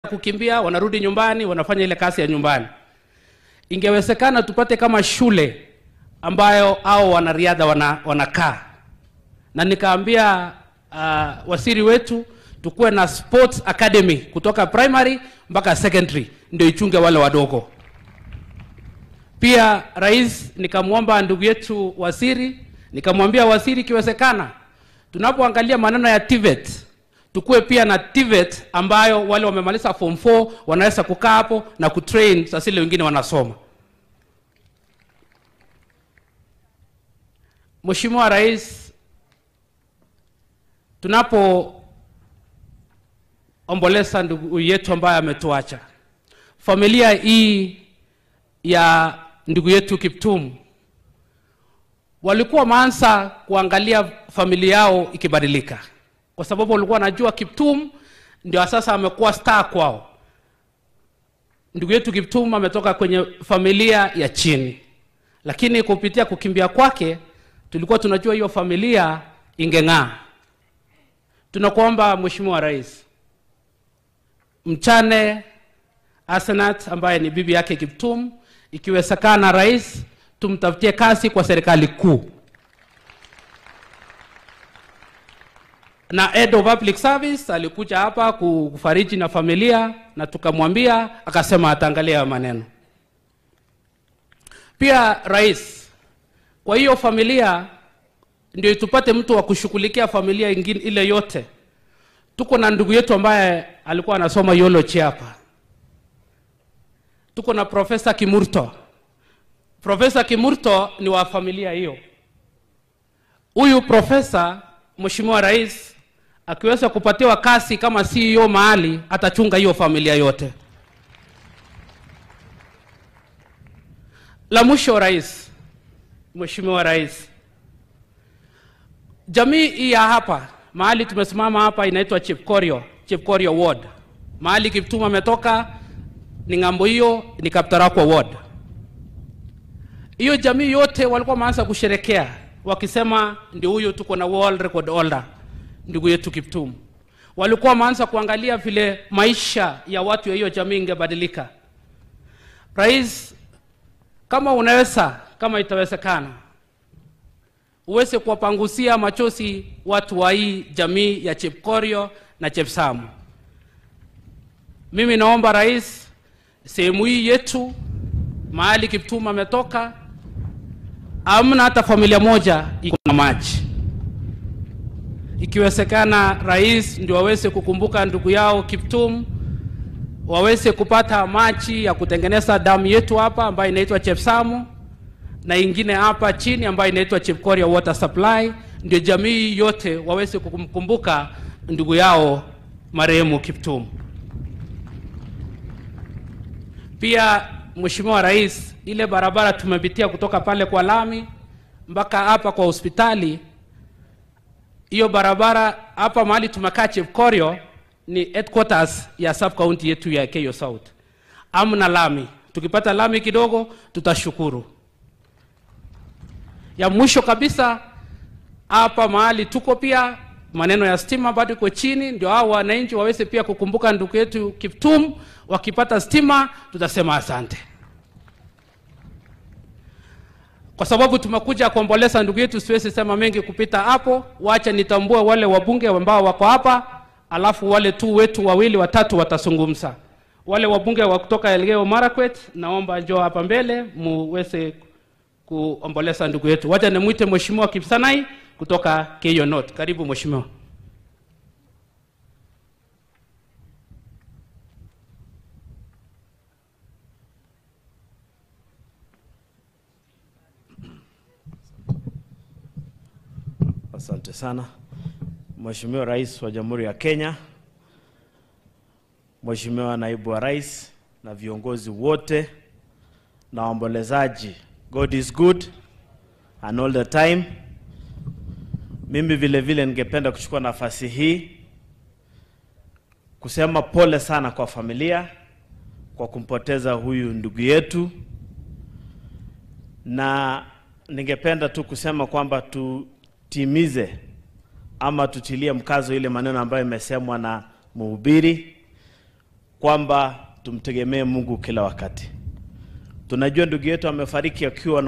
kukimbia, wanarudi nyumbani, wanafanya ile kazi ya nyumbani. Ingewezekana tupate kama shule ambayo au wanariadha wana, wanakaa na nikaambia uh, wasiri wetu tukuwe na sports academy kutoka primary mpaka secondary ndio ichunge wale wadogo. Pia rais, nikamwomba ndugu yetu waziri, nikamwambia waziri, ikiwezekana tunapoangalia maneno ya TVET tukuwe pia na TVET ambayo wale wamemaliza form 4 wanaweza kukaa hapo na kutrain sasa ile wengine wanasoma. Mheshimiwa Rais, tunapoomboleza ndugu yetu ambaye ametuacha, familia hii ya ndugu yetu Kiptum walikuwa wameanza kuangalia familia yao ikibadilika, kwa sababu walikuwa wanajua Kiptum ndio sasa amekuwa star kwao. Ndugu yetu Kiptum ametoka kwenye familia ya chini, lakini kupitia kukimbia kwake tulikuwa tunajua hiyo familia ingeng'aa. Tunakuomba Mheshimiwa Rais, mchane Asenat ambaye ni bibi yake Kiptum, ikiwezekana rais, tumtafutie kazi kwa serikali kuu na head of public service alikuja hapa kufariji na familia na tukamwambia, akasema ataangalia hayo maneno. Pia rais, kwa hiyo familia ndio tupate mtu wa kushughulikia familia ingine ile yote. Tuko na ndugu yetu ambaye alikuwa anasoma biology hapa, tuko na Profesa Kimurto. Profesa Kimurto ni wa familia hiyo. Huyu profesa, Mheshimiwa Rais, akiweza kupatiwa kazi kama CEO mahali, atachunga hiyo familia yote. La mwisho, Rais, Mheshimiwa Rais, jamii hii ya hapa mahali tumesimama hapa inaitwa Chepkorio, Chepkorio Ward. Mahali Kiptum ametoka ni ng'ambo hiyo, ni Kaptarakwa Ward. Hiyo jamii yote walikuwa wameanza kusherekea wakisema, ndio huyo tuko na world record holder ndugu yetu Kiptum. Walikuwa wameanza kuangalia vile maisha ya watu ya hiyo jamii ingebadilika. Rais, kama unaweza, kama itawezekana, uweze kuwapangusia machozi watu wa hii jamii ya Chepkorio na Chepsamu. Mimi naomba rais, sehemu hii yetu mahali Kiptum ametoka, hamna hata familia moja iko na maji. Ikiwezekana rais ndio waweze kukumbuka ndugu yao Kiptum, waweze kupata maji ya kutengeneza damu yetu hapa ambayo inaitwa Chepsamu na ingine hapa chini ambayo inaitwa Chepkoria Water Supply, ndio jamii yote waweze kukumbuka ndugu yao marehemu Kiptum. Pia Mheshimiwa Rais, ile barabara tumepitia kutoka pale kwa lami mpaka hapa kwa hospitali, hiyo barabara hapa mahali tumekaa Chepkorio ni headquarters ya sub county yetu ya Keyo South. Amna lami, tukipata lami kidogo tutashukuru. Ya mwisho kabisa, hapa mahali tuko pia maneno ya stima bado iko chini, ndio hao wananchi waweze pia kukumbuka ndugu yetu Kiptum. Wakipata stima tutasema asante, kwa sababu tumekuja kuomboleza ndugu yetu. Siwezi sema mengi kupita hapo, wacha nitambue wale wabunge ambao wako hapa, alafu wale tu wetu wawili watatu watazungumza. Wale wabunge wa kutoka Elgeyo Marakwet, naomba njoo hapa mbele muweze kuomboleza ndugu yetu. Wacha nimwite Mheshimiwa Kipsanai kutoka Keyo North. Karibu mheshimiwa. Asante sana Mheshimiwa Rais wa Jamhuri ya Kenya, Mheshimiwa Naibu wa Rais na viongozi wote na waombolezaji. God is good and all the time. Mimi vile vile ningependa kuchukua nafasi hii kusema pole sana kwa familia kwa kumpoteza huyu ndugu yetu, na ningependa tu kusema kwamba tutimize ama tutilie mkazo ile maneno ambayo imesemwa na mhubiri kwamba tumtegemee Mungu kila wakati. Tunajua ndugu yetu amefariki akiwa na